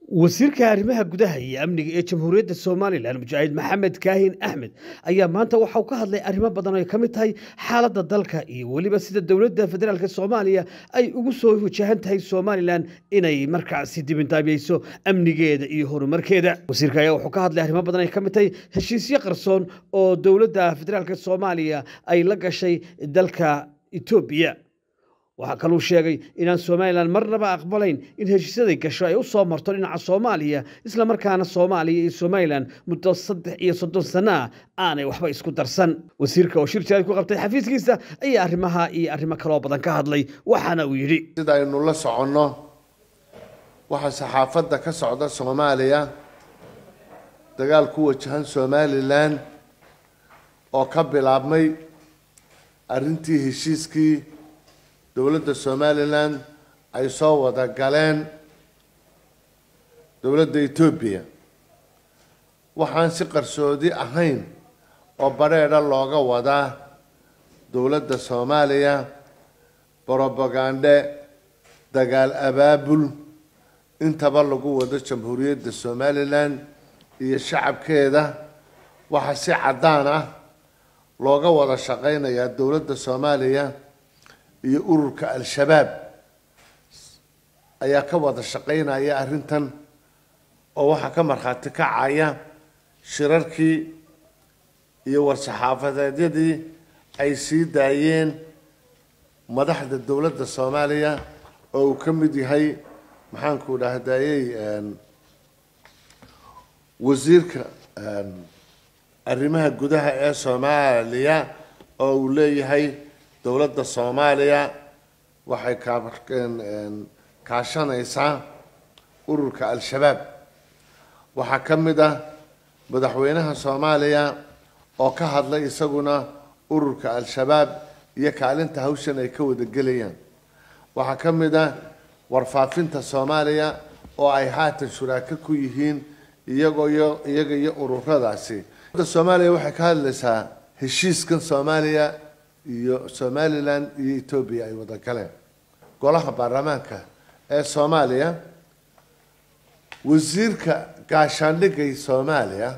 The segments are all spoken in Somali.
wasiirka arrimaha gudaha iyo amniga ee jamhuuriyadda somalilan mujaahid maxamed kaahin axmed ayaa maanta waxa uu ka hadlay arrimo badan oo ay ka mid tahay xaaladda dalka iyo weliba sida dowladda federaalk soomaaliya ay ugu soo wajahan tahay somalilan inay markaasi dibindaabiyeyso amnigeeda iyo horumarkeeda wasiirka ayaa wuxuu ka hadlay arrimo badan ay ka mid tahay heshiisyo qarsoon oo dowladda federaalk soomaaliya ay la gashay dalka etoobiya waxaa kaluu sheegay inaan somalilan marnaba aqbalayn in heshiisyaday gasho ay u soo marto dhinaca soomaaliya islamarkaana soomaaliya iyo somalilan muddo saddex iyo soddon sano ah aanay waxba isku darsan wasiirka oo shir jaalid ku qabtay xafiiskiisa ayaa arrimaha iyo arrimo kaloo badan ka hadlay waxaana uu yidhi sida aynu la soconno waxaa saxaafadda ka socda soomaaliya dagaal ku wajahan somalilan oo ka bilaabmay arrintii heshiiskii dowladda somalilan ay soo wada galeen dowladda etoobiya waxaan si qarsoodi ahayn oo badheedha looga wadaa dowladda soomaaliya brobagande dagaal abaabul intaba lagu wado jamhuuriyadda somalilan iyo shacabkeeda waxaa si caddaan ah looga wada shaqeynayaa dowladda soomaaliya iyo ururka al-shabaab ayaa ka wada shaqeynaya arrintan oo waxaa ka markhaati kacaya shirarkii iyo war-saxaafadeedyadii ay sii daayeen madaxda dowladda soomaaliya oo uu ka mid yahay maxaanku dhahdayey wasiirka arrimaha gudaha ee soomaaliya oo uu leeyahay dowladda soomaaliya waxay kaashanaysaa ururka al-shabaab waxaa ka mid ah madaxweynaha soomaaliya oo ka hadlay isaguna ururka al-shabaab iyo kaalinta hawshan ay ka wada gelayaan waxaa ka mid ah warfaafinta soomaaliya oo ay haatan shuraako ku yihiin iyagoo iyo iyaga iyo ururadaasi soomaaliya waxay ka hadlaysaa heshiiskan soomaaliya iyo somalilan iyo etoobiya ay wada galeen golaha baarlamaanka ee soomaaliya wasiirka gaashaandhigay soomaaliya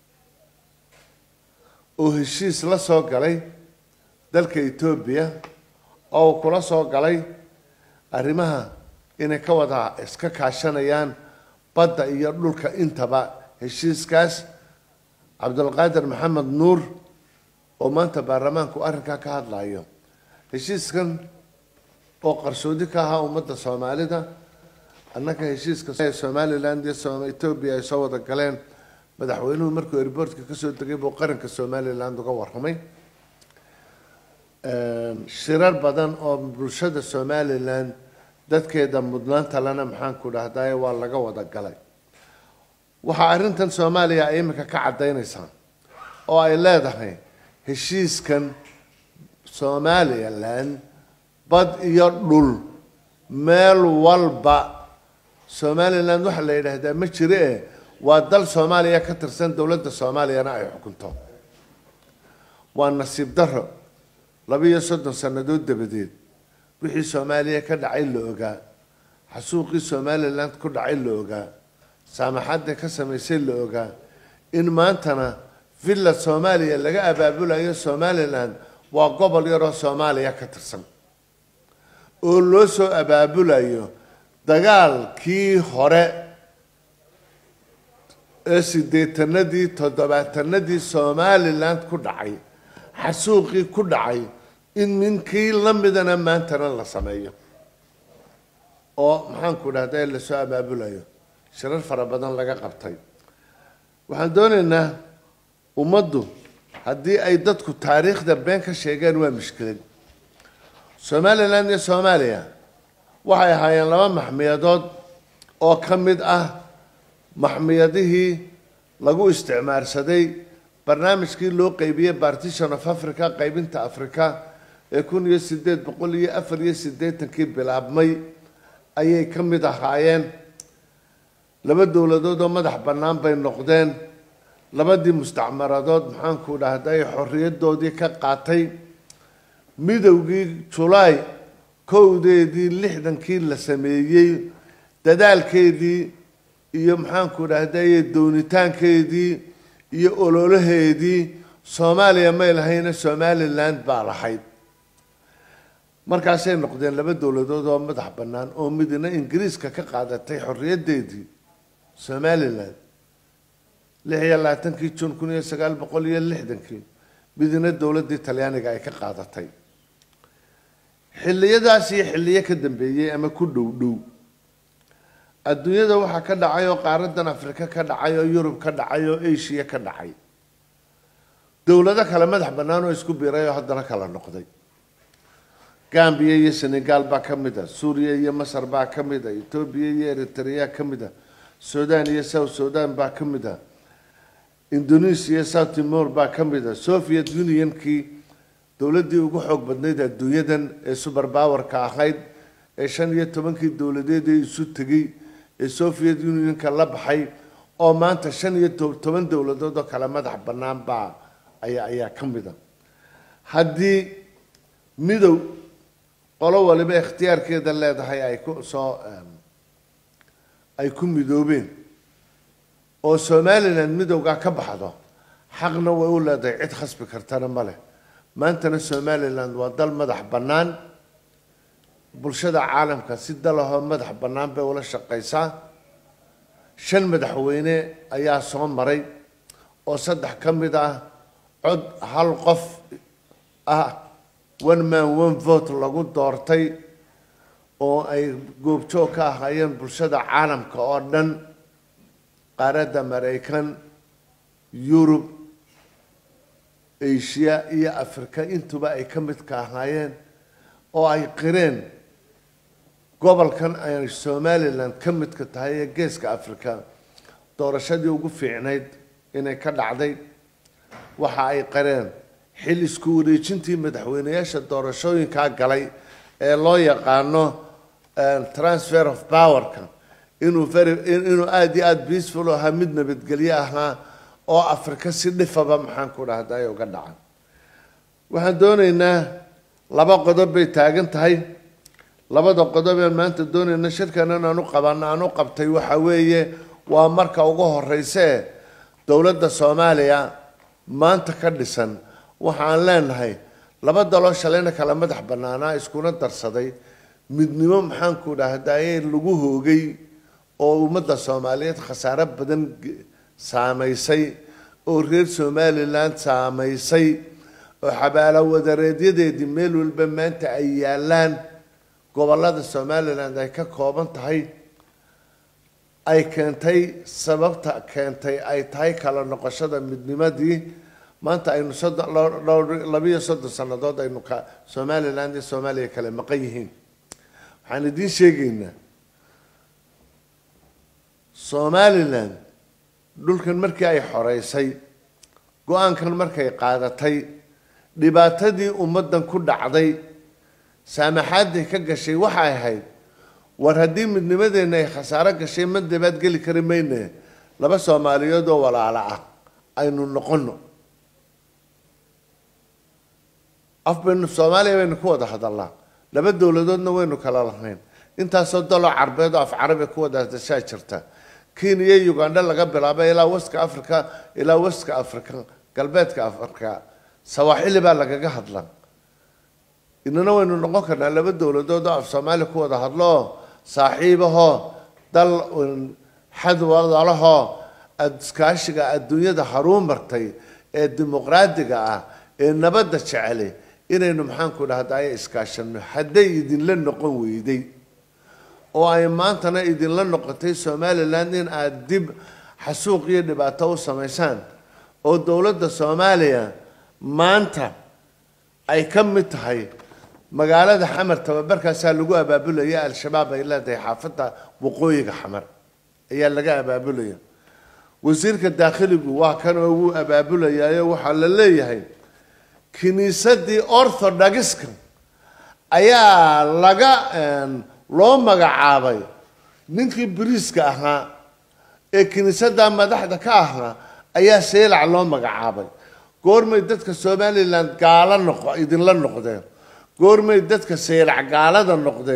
oo heshiis la soo galay dalka etoobiya oo uu kula soo galay arrimaha inay ka wada iska kaashanayaan badda iyo dhulka intaba heshiiskaas cabdulqaadir maxamed nuur oo maanta baarlamaanku arrinkaa ka hadlayo heshiiskan oo qarsoodi ka ahaa ummadda soomaalida annaka heshiiska somaliland iyo etoobiya ay soo wada galeen madaxweynuhu markuu airboortka kasoo degay buu qaranka somaliland uga warramay shirar badan oo bulshada somaliland dadkeeda mudnaanta lena maxaanku dhahdaye waa laga wada galay waxaa arrintan soomaaliya ay imika ka caddaynaysaa oo ay leedahay heshiiskan somalilan bad iyo dhul meel walba somalilan waxaa la yidhaahdaa ma jire e waa dal soomaaliya ka tirsan dowladda soomaaliyana ay xukunto waa nasiib daro labiiyo soddon sannadood dabadeed wixii soomaaliya ka dhacay la ogaa xasuuqii somalilan ku dhacay la ogaa saamaxadda ka samaysay la ogaa in maantana villa soomaaliya laga abaabulayo somalilan waa gobol yaroo soomaaliya ka tirsan oo loo soo abaabulayo dagaalkii hore ee siddeetanadii toddobaatanadii somaliland ku dhacay xasuuqii ku dhacay in ninkii la midana maantana la sameeyo oo maxaanku dhahda lasoo abaabulayo shirar fara badan laga qabtay waxaan doonaynaa ummaddu haddii ay dadku taariikhda been ka sheegeen waa mushkilad somalilan iyo soomaaliya waxay ahaayeen laba maxmiyadood oo ka mid ah maxmiyadihii lagu isticmaarsaday barnaamijkii loo qeybiyey partition of africa qeybinta africa ee kun iyo sideed boqol iyo afar iyo siddeetankii bilaabmay ayay ka mid ahaayeen laba dowladood oo madax bannaan bay noqdeen labadii mustacmaradood maxaanku dhahday xorriyadoodii ka qaatay midowgii julaay kowdeedii lixdankii la sameeyey dadaalkeedii iyo maxaanku dhahdaye doonitaankeedii iyo ololaheedii soomaaliya may lahayna somaliland baa lahayd markaasay noqdeen laba dowladood oo madax bannaan oo midna ingiriiska ka qaadatay xorriyaddeedii somaliland lix iyo labaatankii jun kun iyo sagaal boqol iyo lixdankii midna dowladdii talyaaniga ay ka qaadatay xilliyadaas iyo xilliyo ka dambeeyey ama ku dhow dhow adduunyada waxaa ka dhacay oo qaaradan afrika ka dhacay oo yurub ka dhacay oo asia ka dhacay dowlado kale madax bannaan oo isku biiray oo haddana kala noqday gambiya iyo senegal baa ka mid a suuriya iyo masar baa ka mid a etoobiya iyo eritrea ka mid a sudan iyo south sudan baa ka mid a indonesia iyo south timor baa ka mid a soviet unionkii dowladdii ugu xoog badnayd adduunyadan ee super powerka ahayd ee shan iyo tobankii dowladeed ee isu tegay ee soviet unionka la baxay oo maanta shan iyo toban dowladood oo kale madax bannaan baa ayaa ayaa ka mid a haddii midow qolo waliba ikhtiyaarkeeda leedahay ay ku soo ay ku midoobeen oo somaliland midowgaa ka baxdo xaqna way u leedahay cid khasbi kartana ma leh maantana somaliland waa dal madax bannaan bulshada caalamka si dalahoo madax bannaan bay ula shaqaysaa shan madaxweyne ayaa soo maray oo saddex ka mid ah cod hal qof ah one man one vote lagu doortay oo ay goobjoog ka ahaayeen bulshada caalamka oo dhan qaaradda maraykan yurub asia iyo africa intuba ay ka mid ka ahaayeen oo ay qireen gobolkan ay somaliland ka midka tahay ee geeska africa doorashadii ugu fiicnayd inay ka dhacday waxa ay qareen xil isku wareejintii madaxweyneyaasha doorashooyinkaa galay ee loo yaqaano transfer of powerka inuu very inuu aada iyo aada peaceful ahaa mid nabadgelyo ahaa oo afrika si dhifaba maxaan ku dhahday uga dhacan waxaan doonaynaa laba qodob bay taagan tahay labada qodob ee maanta doonayna shirkanan aan u qaban aan u qabtay waxa weeye waa marka ugu horeyse dowladda soomaaliya maanta ka dhisan waxaan leenahay laba daloo shalayna kala madax banaanaa iskuna darsaday midnimo maxaanku dhahdaye lagu hoogay oo ummadda soomaaliyeed khasaaro badan saamaysay oo reer somaliland saamaysay oo xabaalo wadareedyadeedii meel walba maanta ay yaalaan gobolada somaliland ay ka kooban tahay ay keentay sababta keentay ay tahay kala noqoshada midnimadii maanta aynu soddon labiyo soddon sannadood aynu ka somaliland iyo soomaaliya kale maqan yihiin waxaan idiin sheegaynaa somaliland dhulkan markii ay xoreysay go-aankan markay qaadatay dhibaatadii ummaddan ku dhacday saamaxaaday ka gashay waxay ahayd war haddii midnimadeenna ay khasaaro gashay ma dabaad geli kari mayne laba soomaaliyeed oo walaalo ah aynu noqono af baynu soomaaliya baynu ku wada hadalnaa laba dowladoodna waynu kala lahayn intaasoo daloo carbeed oo af carabi ku wada hadashaa jirta kenya iyo ugandha laga bilaabay ilaa waska africa ilaa waska africa galbeedka africa sawaaxili baa lagaga hadla inana waynu noqon karnaa laba dowladood oo af soomaaliya ku wada hadlo saaxiibahoo dal xadwadalahoo iskaashiga adduunyada haruu martay ee dimuqraadiga ah ee nabadda jeceli inaynu maxaanku dhahdaye iskaashano hadday idinla noqon weyday oo ay maantana idinla noqotay somaliland in aada dib xasuuq iyo dhibaato u samaysaan oo dowladda soomaaliya maanta ay ka mid tahay magaalada xamar tababarkaasaa lagu abaabulaya al-shabaab ay leedahay xaafadda waqooyiga xamar ayaa laga abaabulaya wasiirka daakhiligu waa kan oo wuu abaabulayayo waxaa la leeyahay kiniisadii orthodoxiska ayaa laga loo magacaabay ninkii biriiska ahaa ee kiniisadda madaxda ka ahaa ayaa seelac loo magacaabay goormay dadka somaliland gaalo noqo idinla noqdeen goormay dadka seelac gaalada noqdeen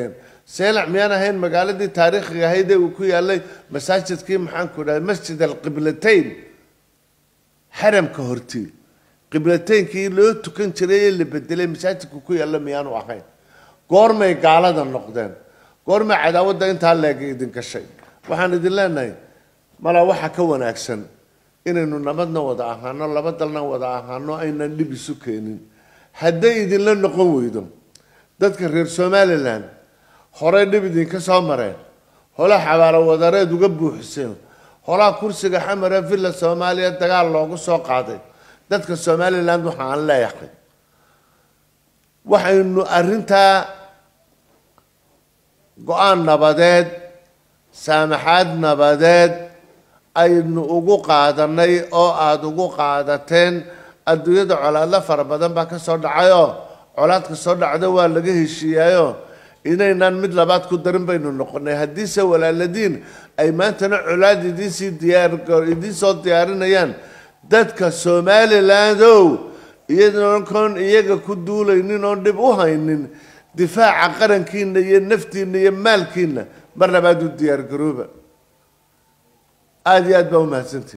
seelac miyaan ahayn magaaladii taariikhiga ahayd ee uu ku yaalay masaajidkii maxaanku dhahay masjid alqiblatayn xaramka hortii qiblateynkii loo tukan jiray ee la bedelay masaajidka ku yaalla miyaanu ahayn goormay gaalada noqdeen goormay cadaawadda intaa leega idin gashay waxaan idin leenahay malaa waxaa ka wanaagsan inaynu nabadna wada ahaano laba dalna wada ahaano aynan dhib isu keenin hadday idinla noqon weydo dadka reer somalilan horey dhib idinka soo mareen hola xabaalo wadareed uga buuxiseen holaa kursiga xamare villa soomaaliya dagaal loogu soo qaaday dadka somaliland waxa aan leeyahay waxaynu arrintaa go-aan nabadeed saamaxaad nabadeed aynu ugu qaadanay oo aada ugu qaadateen adduunyada colaadla fara badan baa ka soo dhacayoo colaadka soo dhacda waa laga heshiiyaayo inaynaan mid labaad ku darin baynu noqonay haddiise walaaladiin ay maantana colaad idiinsii diyaar idiinsoo diyaarinayaan dadka somaliland ow iyadoon koon iyaga ku duulaynin oon dhib u haynin difaaca qarankiina iyo naftiina iyo maalkiina mar labaad u diyaar garooba aada iyo aad baa umahadsantihi